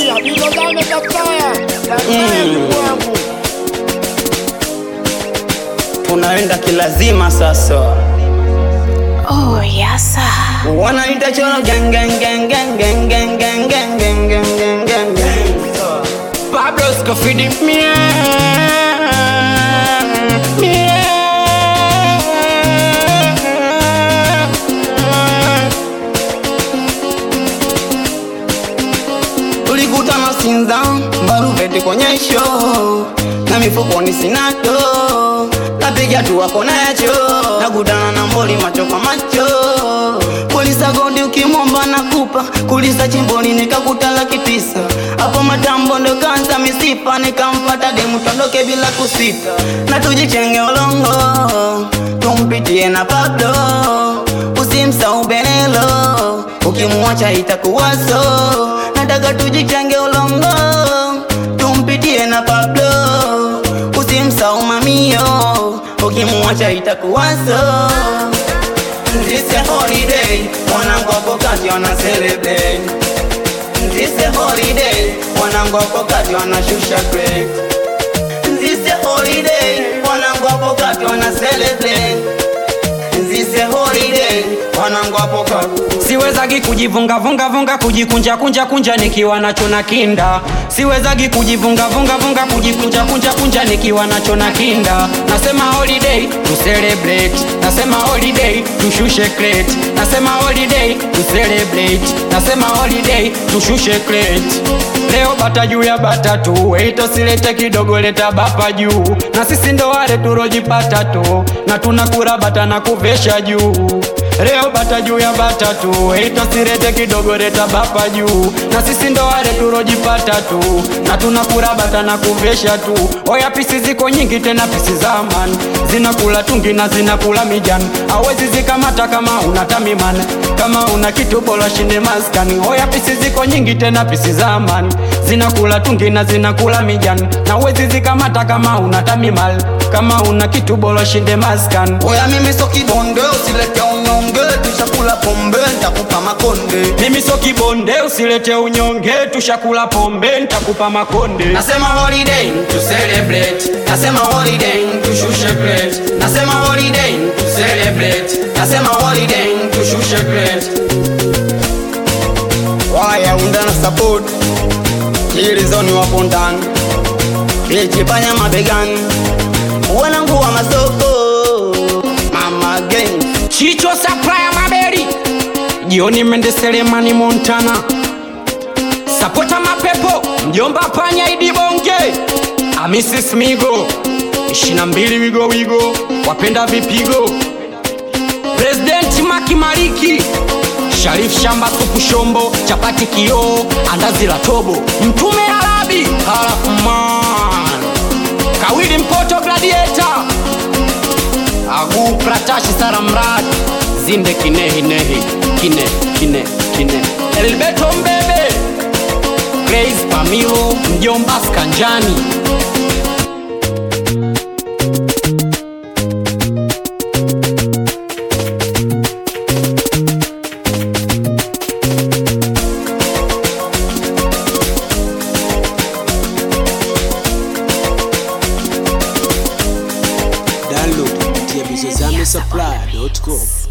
Tanzania, Bilo Dame Kafaya, Tanzania ndugu wangu. unaenda kilazima sasa Oh, yasa. wanaita choro gang gang gang gang gang gang gang gang gang gang gang gang gang Pablo Scofidi mie mie tulikutana Sinza Mbaruvete kwenye show na mifukoni sinato napiga tu wako nacho nakutana na mboli macho kwa macho kulisa godi ukimwomba nakupa kulisa chimboni nikakuta laki tisa hapo matambo ndo kanza misipa nikampata demu tondoke bila kusita na tujichenge olongo tumpitie na Pablo usimsau Benelo ukimwacha itakuwaso nataka tujichenge ulongo tumpitie na Pablo usimsau mamio ukimwacha itakuwaso This a holiday wanangu hapo kati wana celebrate This a holiday wanangu hapo kati wanashusha grade This a holiday wanangu hapo kati wana celebrate This a holiday wanangu hapo kati siwezagi kujivunga vunga vunga kujikunja kunja kunja nikiwa nacho na kinda siwezagi kujivunga vunga vunga kujikunja kunja kunja nikiwa nacho na kinda nasema holiday to celebrate nasema holiday tushushe crate nasema holiday to celebrate nasema holiday tushushe crate leo bata juu ya bata tu weito silete kidogo leta bapa juu na sisi ndo wale turojipata tu na tunakura bata na kuvesha juu Leo bata juu ya bata tu, eito sirete kidogo leta bapa juu, na sisi ndo wale turojipata tu, na tunakula bata na kuvesha tu. Oya pisi ziko nyingi tena pisi za man, zinakula tungi na zinakula mijani, awezi zikamata kama una tamiman, kama una kitu bora shinde maskani. Oya pisi ziko nyingi tena pisi za man, zinakula tungi na zinakula mijani, na awezi zikamata kama una tamimal, kama una kitu bora shinde maskani. Oya mimi so kibonde usilete unyonge tushakula pombe nitakupa makonde mimi so kibonde usilete unyonge tushakula pombe ntakupa makonde Nasema holiday to celebrate Nasema holiday to shushe great Nasema holiday to celebrate Nasema holiday to shushe great Waya undana support Hili zoni wapo ndani Ichipanya mabegani Wanangu wa masoko Mama gang chicho saplaya maberi jioni mende selemani montana sapota mapepo mjomba panya idibonge amisi smigo ishina mbili wigo wigo wapenda vipigo presidenti makimariki sharif shamba supu shombo chapati kioo andazi la tobo mtume arabi harafman kawili mpoto gladiator agu pratashi saramrad zinde kinehinehi kine kine kine elbeto mbebe grace pamilo mjomba skanjani download kupitia bizozame supply.com